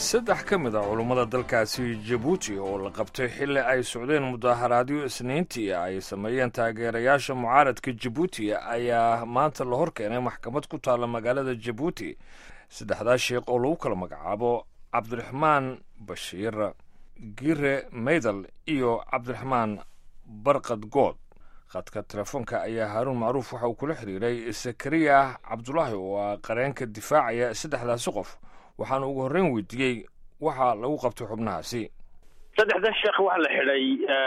saddex ka mid a culummada dalkaasi jabuuti oo la qabtay xilli ay socdeen mudaaharaadyo isniintii ay sameeyeen taageerayaasha mucaaradka jabuuti ayaa maanta la hor keenay maxkamad ku taalla magaalada jabuuti saddexdaa sheekh oo lagu kala magacaabo cabdiraxmaan bashiir gire maydal iyo cabdiraxmaan barkad good khadka telefoonka ayaa haaruun macruuf waxa uu kula xiriiray sakariya cabdulaahi oo ah qareenka difaacaya saddexdaasi qof waxaana ugu horreyn weydiiyey waxa lagu qabtay xubnahaasi saddexda sheekh waxa la xidhay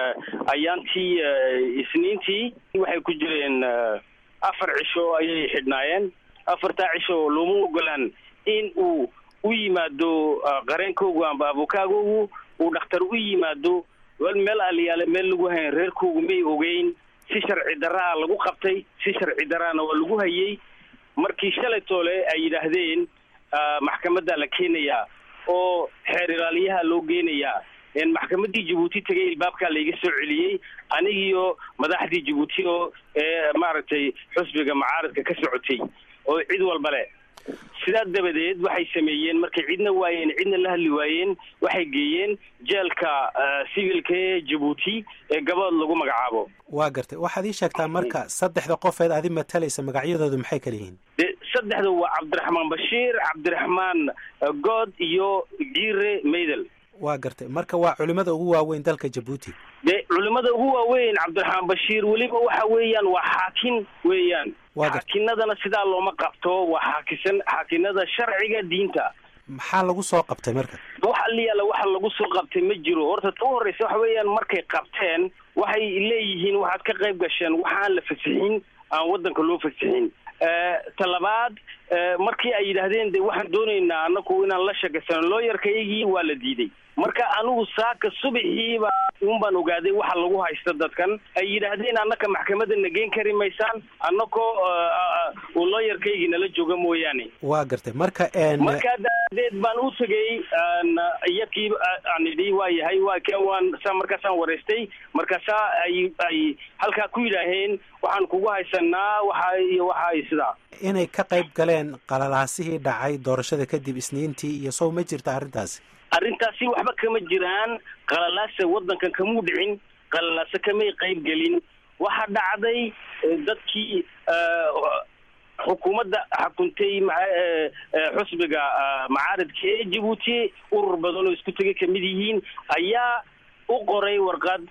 ayaantii isniintii waxay ku jireen afar cisho ayay xidhnaayeen afartaa cisho looma ogolaan in uu u yimaado qareenkoogu amba abukaagoogu uu dhakhtar u yimaado meel aliyaale meel lagu hayn reerkoogu may ogeyn si sharci daraa lagu qabtay si sharci daraana waa lagu hayay markii shalay toole ay yidhaahdeen maxkamadda la keenayaa oo xeer ilaaliyaha loo geenayaa maxkamaddii jabuuti tegay ilbaabkaa layga soo celiyey anigiyo madaxdii jabuuti oo ee maaragtay xusbiga mucaaradka ka socotay oo cid walba leh sidaa dabadeed waxay sameeyeen markay cidna waayeen cidna la hadli waayeen waxay geeyeen jeelka civilka ee jabuuti ee gabood lagu magacaabo waa gartay waxaad ii sheegtaa marka saddexda qofeed adi matalaysa magacyadoodu maxay kala yihiin de saddexda waa cabdiraxmaan bashiir cabdiraxmaan good iyo gire maydel waa gartay marka waa culimada ugu waaweyn dalka jabuuti de culimada ugu waaweyn cabdiraxmaan bashiir weliba waxa weeyaan waa xaakin weeyaan xaakinadana sidaa looma qabto waa xaakisan xaakinada sharciga diinta maxaa lagu soo qabtay marka wax aliyaala waxa lagu soo qabtay ma jiro horta ta u horreysa waxa weeyaan markay qabteen waxay leeyihiin waxaad ka qayb gasheen waxaan la fasixin aan waddanka loo fasixin talabaad markii ay yidhaahdeen de waxaan doonaynaa anaku inaan la sheekaysano looyarkaygii waa la diiday marka anigu saaka subaxiiba un baan ogaaday waxa lagu haysta dadkan ay yidhaahdeen annaka maxkamadda na geen kari maysaan annakoo uu looyarkaygii nala jooga mooyaane waa gartay marka markaa daadeed baan u tegay iyakii aan idhi waa yahay waa k waan sa markaasaan wareystay markaasaa ay ay halkaa ku yidhaaheen waxaan kugu haysanaa waxa iyo waxa iyo sidaa inay ka qayb galeen qalalaasihii dhacay doorashada kadib isniintii iyo sow ma jirta arrintaasi arrintaasi waxba kama jiraan qalalaase waddankan kamuu dhicin qalalaase kamay qayb gelin waxa dhacday dadkii xukuumadda xukuntay xusbiga macaaridka ee jabuuti urur badan oo isku tegay kamid yihiin ayaa u qoray warqad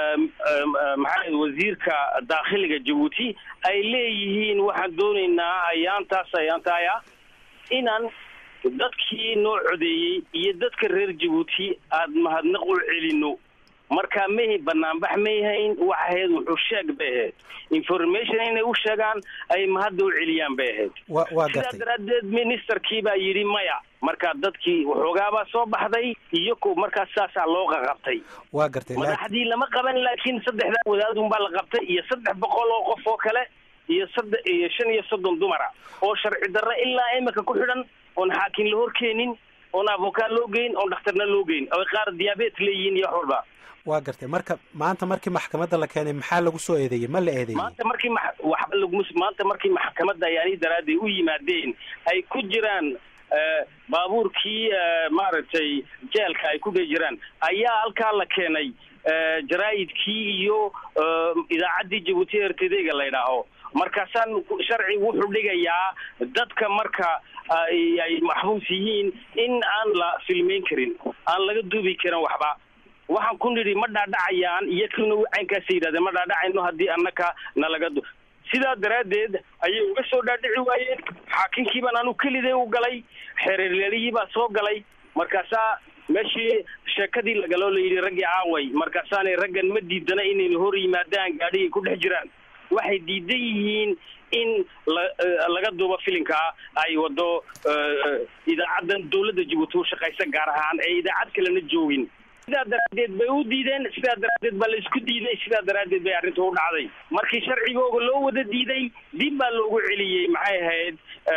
maxaa wasiirka daakhiliga jabuuti ay leeyihiin waxaan doonaynaa ayaantaas ayaantaaya inaan dadkii noo codeeyey iyo dadka reer jabuuti aad mahadnaq u celino marka mahay banaanbax may hayn wax ahayd wuxuu sheeg bay ahayd information inay u sheegaan ay mahadda u celiyaan bay ahayd sidaa daraaddeed ministerkii baa yidhi maya marka dadkii waxoogaabaa soo baxday iyo ko markaas saasaa loo qaqabtay waa gartay madaxdii lama qaban laakiin saddexdaa wadaadun baa la qabtay iyo saddex boqol oo qof oo kale iyo sadde iyo shan iyo soddon dumara oo sharci darro ilaa imika ku xidhan oon xaakin la horkeenin oon avokaa loo geyn oon dhakhtarna loo geyn oy qaar diaabet leeyihiin iyo wax walba waa gartay marka maanta markii maxkamadda la keenay maxaa lagu soo eedeeyey ma la eedeeyey maanta markii ma waxba lagu maanta markii maxkamadda ayaani daraaddeed u yimaadeen ay ku jiraan baabuurkii maaragtay jeelka ay ku dhe jiraan ayaa halkaa la keenay jaraa'idkii iyo idaacaddii jabuuti ertedega la ydhaaho markaasaan sharcigu wuxuu dhigayaa dadka marka ay maxbuus yihiin in aan la filmeyn karin aan laga duubi karin waxba waxaan ku nidhi ma dhaadhacayaan iyakuna caynkaasa yidhahdeen ma dhaadhacayno haddii annaka nalaga du sidaa daraaddeed ayay uga soo dhaadhici waayeen xaakinkii baan anu kelidee u galay xereerleelihii baa soo galay markaasaa meeshii sheekadii lagaloo layidhi raggii caaway markaasaanay raggan ma diidana inayna hor yimaadaan gaadhigay ku dhex jiraan waxay diidan yihiin in la laga duubo filimkaa ay wado idaacaddan dawladda jabuuti u shaqaysa gaar ahaan ee idaacad kalena joogin sidaa daraaddeed bay u diideen sidaa daraaddeed baa la isku diiday sidaa daraaddeed bay arrinta u dhacday markii sharcigooga loo wada diiday dib baa loogu celiyey maxay ahayd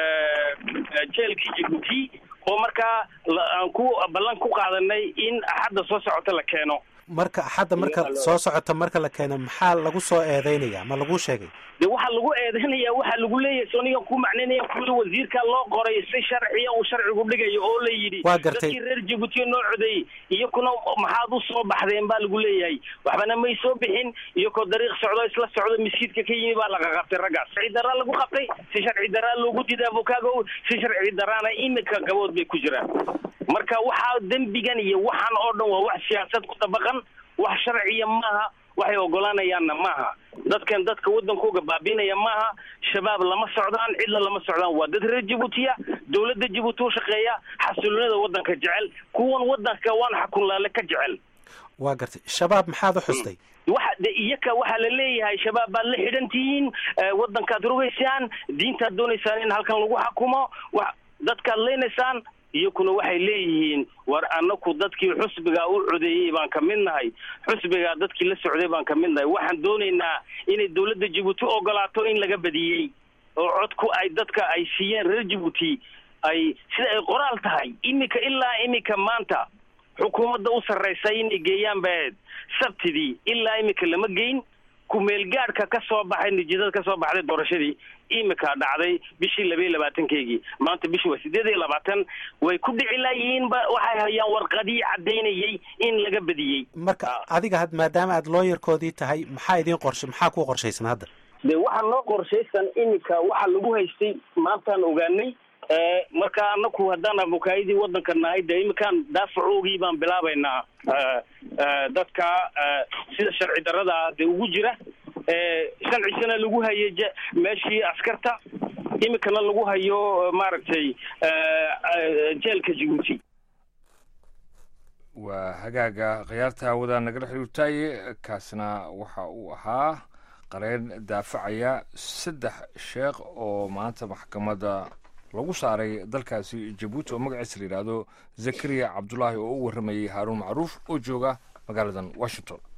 jeelkii jabuuti oo markaa aan ku ballan ku qaadanay in axadda soo socota la keeno marka hadda marka soo socota marka la keeno maxaa lagu soo eedeynaya ma lagu sheegay de waxaa lagu eedeynaya waxaa lagu leeyahay soniga ku macnaynaya kuli wasiirka loo qoray si sharciya uu sharcigu dhigayo oo la yidhi waa gartay dadkii reer jabuutiya noo codeeyey iyakuna maxaad u soo baxdeen baa lagu leeyahay waxbana may soo bixin iyakoo dariiq socdo isla socdo miskiidka ka yimi baa laga qabtay raggaas sharci daraa lagu qabtay si sharci daraa loogu diiday avokaago si sharci daraana imika gabood bay ku jiraan marka waxaa dembigan iyo waxaan oo dhan waa wax siyaasad ku dabaqan wax sharciya maaha waxay ogolaanayaanna maaha dadkan dadka waddankooga baabiinaya maaha shabaab lama socdaan cidla lama socdaan waa dad reer jabuutiya dowladda jabuuti u shaqeeya xasiloonida waddanka jecel kuwan waddanka waan xakunlaale ka jecel waa gartay shabaab maxaad u xustay waxa de iyaka waxaa la leeyahay shabaab baad la xidhan tihiin waddankaad rogaysaan diintaad doonaysaan in halkan lagu xakumo wa dadkaad leynaysaan iyakuna waxay leeyihiin war anaku dadkii xusbiga u codeeyey baan ka mid nahay xusbigaa dadkii la socday baan ka mid nahay waxaan doonaynaa inay dowladda jabuuti ogolaato in laga badiyey oo codku ay dadka ay siiyeen reer jabuuti ay sida ay qoraal tahay iminka ilaa iminka maanta xukuumadda u sarraysa inay geeyaan baed sabtidii ilaa iminka lama geyn kumeelgaadhka ka soo baxay natiijada ka soo baxday doorashadii imika dhacday bishii laba iyo labaatankeygii maanta bishii waa sideed iyo labaatan way ku dhici laayihiinba waxay hayaan warqadii caddaynayay in laga badiyey marka adiga had maadaama aad looyarkoodii tahay maxaa idiin qorshe maxaa ku qorshaysan hadda de waxaa noo qorshaysan iminka waxaa lagu haystay maantaan ogaanay marka anaku haddaan abukaayadii waddanka nahay de iminkaan daafacoogii baan bilaabaynaa dadka sida sharci darada de ugu jira shancisana lagu hayay meeshii askarta iminkana lagu hayo maaragtay jeelka jabuuti waa hagaaga khiyaarta hawada nagala xiriirtaaye kaasna waxa uu ahaa qareen daafacaya saddex sheekh oo maanta maxkamadda lagu saaray dalkaasi jabuuti oo magaciisa la yidhaahdo zakariya cabdulaahi oo u warramayey haaruun macruuf oo jooga magaaladan washington